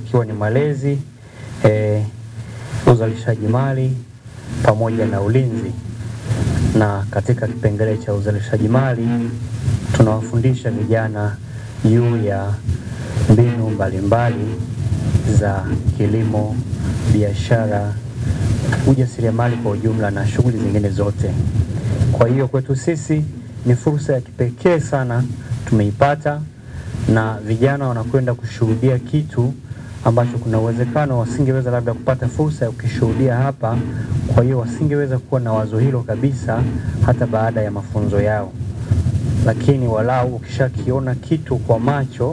ikiwa ni malezi e, uzalishaji mali pamoja na ulinzi. Na katika kipengele cha uzalishaji mali tunawafundisha vijana juu ya mbinu mbalimbali za kilimo, biashara, ujasiriamali kwa ujumla na shughuli zingine zote. Kwa hiyo kwetu sisi ni fursa ya kipekee sana tumeipata, na vijana wanakwenda kushuhudia kitu ambacho kuna uwezekano wasingeweza labda kupata fursa ya kukishuhudia hapa. Kwa hiyo wasingeweza kuwa na wazo hilo kabisa hata baada ya mafunzo yao, lakini walau ukishakiona kitu kwa macho,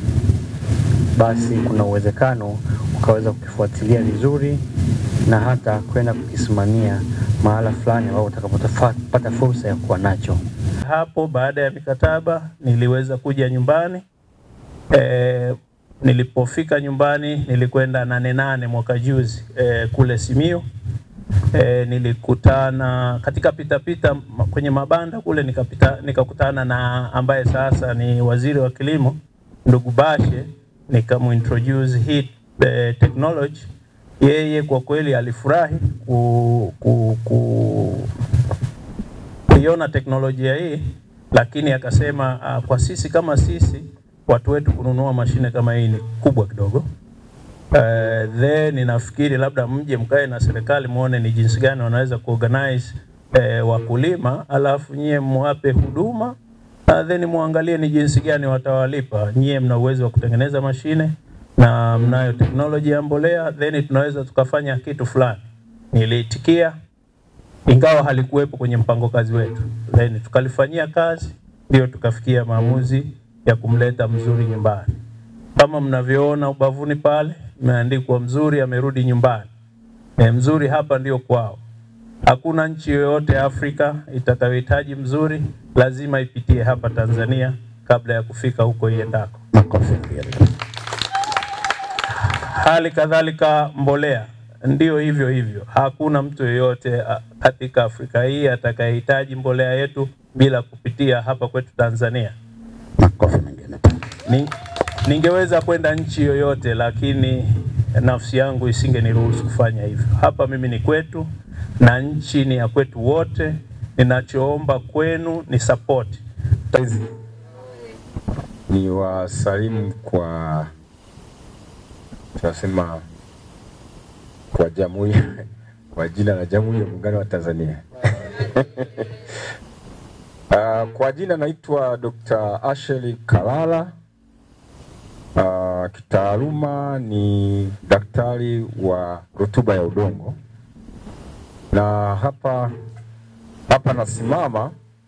basi kuna uwezekano ukaweza kukifuatilia vizuri na hata kwenda kukisimamia mahala fulani ambapo utakapopata fursa ya kuwa nacho. Hapo baada ya mikataba niliweza kuja nyumbani. E, nilipofika nyumbani nilikwenda nane nane mwaka juzi e, kule Simiyu. E, nilikutana katika pitapita pita, kwenye mabanda kule nikapita, nikakutana na ambaye sasa ni waziri wa kilimo ndugu Bashe, nikamuintroduce hii e, technology. Yeye kwa kweli alifurahi ku, ku, ku, kuiona teknolojia hii, lakini akasema uh, kwa sisi kama sisi watu wetu kununua mashine kama hii ni kubwa kidogo. Uh, then ninafikiri labda mje mkae na serikali muone ni jinsi gani wanaweza kuorganize uh, wakulima, alafu nyie mwape huduma uh, then muangalie ni jinsi gani watawalipa. Nyie mna uwezo wa kutengeneza mashine na mnayo teknoloji ya mbolea, then tunaweza tukafanya kitu fulani. Niliitikia ingawa halikuwepo kwenye mpango kazi wetu, then tukalifanyia kazi, ndio tukafikia maamuzi ya kumleta Mzuri nyumbani. Kama mnavyoona ubavuni pale imeandikwa Mzuri amerudi nyumbani. E, Mzuri hapa ndio kwao. Hakuna nchi yoyote Afrika itakayohitaji Mzuri lazima ipitie hapa Tanzania kabla ya kufika huko iendako. Hali kadhalika mbolea ndio hivyo hivyo. Hakuna mtu yeyote katika Afrika hii atakayehitaji mbolea yetu bila kupitia hapa kwetu Tanzania. Makofi mengine. Ni, ningeweza kwenda nchi yoyote, lakini nafsi yangu isingeniruhusu kufanya hivyo. Hapa mimi ni kwetu na nchi ni ya kwetu wote. Ninachoomba kwenu ni support. Ni wasalimu kwa tunasema kwa jamhuri kwa jina la Jamhuri ya Muungano wa Tanzania. Uh, kwa jina naitwa Dr. Asheli Kalala. Uh, kitaaluma ni daktari wa rutuba ya udongo, na hapa hapa nasimama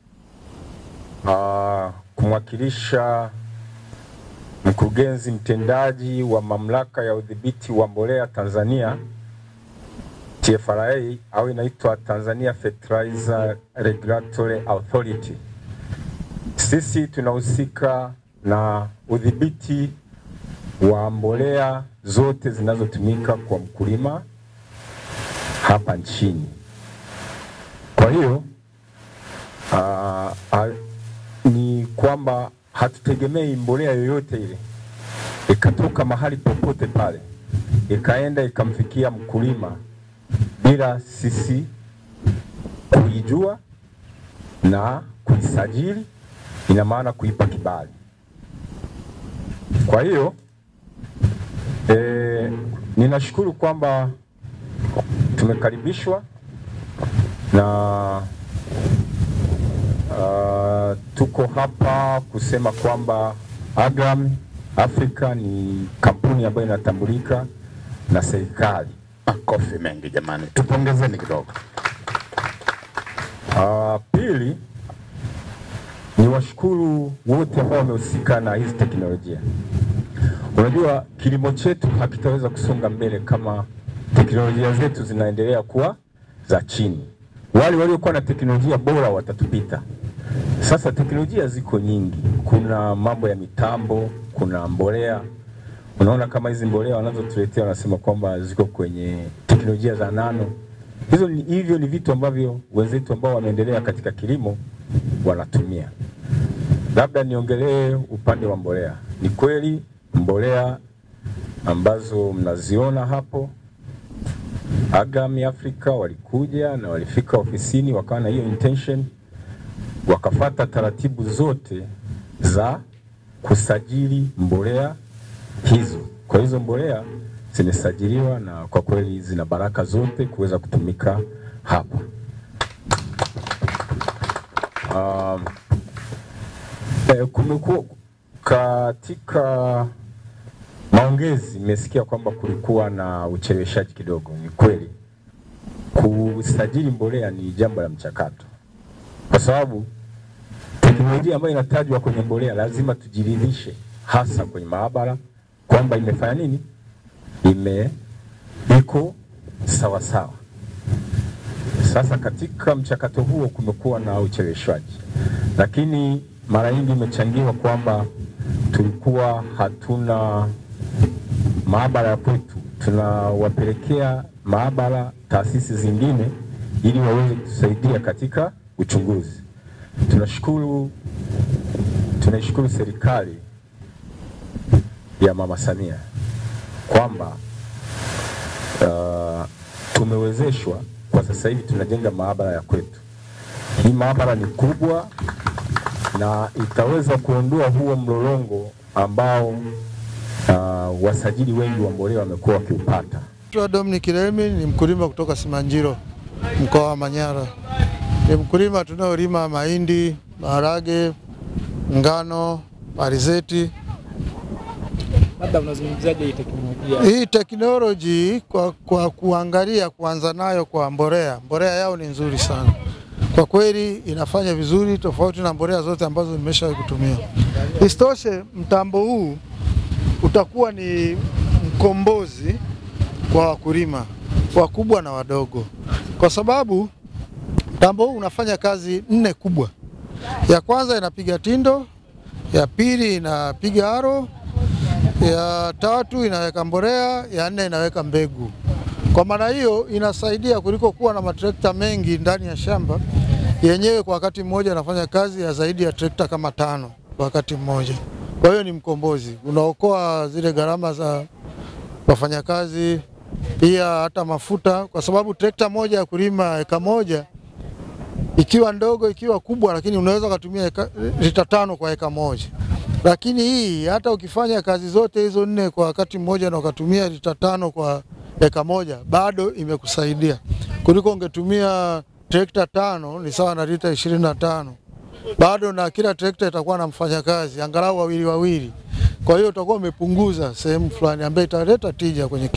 uh, kumwakilisha mkurugenzi mtendaji wa mamlaka ya udhibiti wa mbolea Tanzania TFRA au inaitwa Tanzania Fertilizer Regulatory Authority. Sisi tunahusika na udhibiti wa mbolea zote zinazotumika kwa mkulima hapa nchini. Kwa hiyo uh, uh, ni kwamba hatutegemei mbolea yoyote ile ikatoka mahali popote pale ikaenda ikamfikia mkulima bila sisi kuijua na kuisajili, ina maana kuipa kibali. Kwa hiyo e, ninashukuru kwamba tumekaribishwa na uh, tuko hapa kusema kwamba Agam Africa ni kampuni ambayo inatambulika na serikali. Makofi mengi jamani, tupongezeni kidogo. Uh, pili ni washukuru wote ambao wamehusika na hizi teknolojia. Unajua kilimo chetu hakitaweza kusonga mbele kama teknolojia zetu zinaendelea kuwa za chini. Wale waliokuwa na teknolojia bora watatupita. Sasa teknolojia ziko nyingi, kuna mambo ya mitambo, kuna mbolea. Unaona kama hizi mbolea wanazotuletea wanasema kwamba ziko kwenye teknolojia za nano. Hizo ni, hivyo ni vitu ambavyo wenzetu ambao wameendelea katika kilimo wanatumia. Labda niongelee upande wa mbolea. Ni kweli mbolea ambazo mnaziona hapo. Agami Africa walikuja na walifika ofisini wakawa na hiyo intention, wakafata taratibu zote za kusajili mbolea hizo. Kwa hizo mbolea zimesajiliwa na kwa kweli zina baraka zote kuweza kutumika hapa. Um, eh, kumekuwa katika maongezi, nimesikia kwamba kulikuwa na ucheleweshaji kidogo. Ni kweli, kusajili mbolea ni jambo la mchakato, kwa sababu teknolojia ambayo inatajwa kwenye mbolea lazima tujiridhishe, hasa kwenye maabara kwamba imefanya nini, ime iko sawa sawa. Sasa katika mchakato huo kumekuwa na ucheleweshwaji, lakini mara nyingi imechangiwa kwamba tulikuwa hatuna maabara ya kwetu, tunawapelekea maabara taasisi zingine ili waweze kutusaidia katika uchunguzi. Tunashukuru, tunaishukuru serikali ya Mama Samia kwamba uh, tumewezeshwa kwa sasa hivi tunajenga maabara ya kwetu. Hii maabara ni kubwa na itaweza kuondoa huo mlolongo ambao uh, wasajili wengi wa mbolea wamekuwa wakiupata. Naitwa Dominic Remi, ni mkulima kutoka Simanjiro, mkoa wa Manyara. Ni mkulima tunaolima mahindi, maharage, ngano, alizeti. Labda unazungumziaje hii teknolojia? Hii teknoloji kwa, kwa kuangalia kuanza nayo kwa mbolea, mbolea yao ni nzuri sana kwa kweli, inafanya vizuri tofauti na mbolea zote ambazo nimeshawahi kutumia. Isitoshe, mtambo huu utakuwa ni mkombozi kwa wakulima wakubwa na wadogo, kwa sababu mtambo huu unafanya kazi nne kubwa. Ya kwanza inapiga tindo, ya pili inapiga aro, ya tatu inaweka mbolea, ya nne inaweka mbegu. Kwa maana hiyo inasaidia kuliko kuwa na matrekta mengi ndani ya shamba, yenyewe kwa wakati mmoja anafanya kazi ya zaidi ya trekta kama tano kwa wakati mmoja. Kwa hiyo ni mkombozi, unaokoa zile gharama za wafanyakazi, pia hata mafuta, kwa sababu trekta moja ya kulima eka moja ikiwa ndogo ikiwa kubwa, lakini unaweza ukatumia eka- lita tano kwa eka moja. Lakini hii hata ukifanya kazi zote hizo nne kwa wakati mmoja na ukatumia lita tano kwa eka moja, bado imekusaidia kuliko ungetumia trekta tano, ni sawa na lita ishirini na tano bado na kila trekta itakuwa na mfanyakazi angalau wawili wawili. Kwa hiyo utakuwa umepunguza sehemu fulani ambayo italeta tija kwenye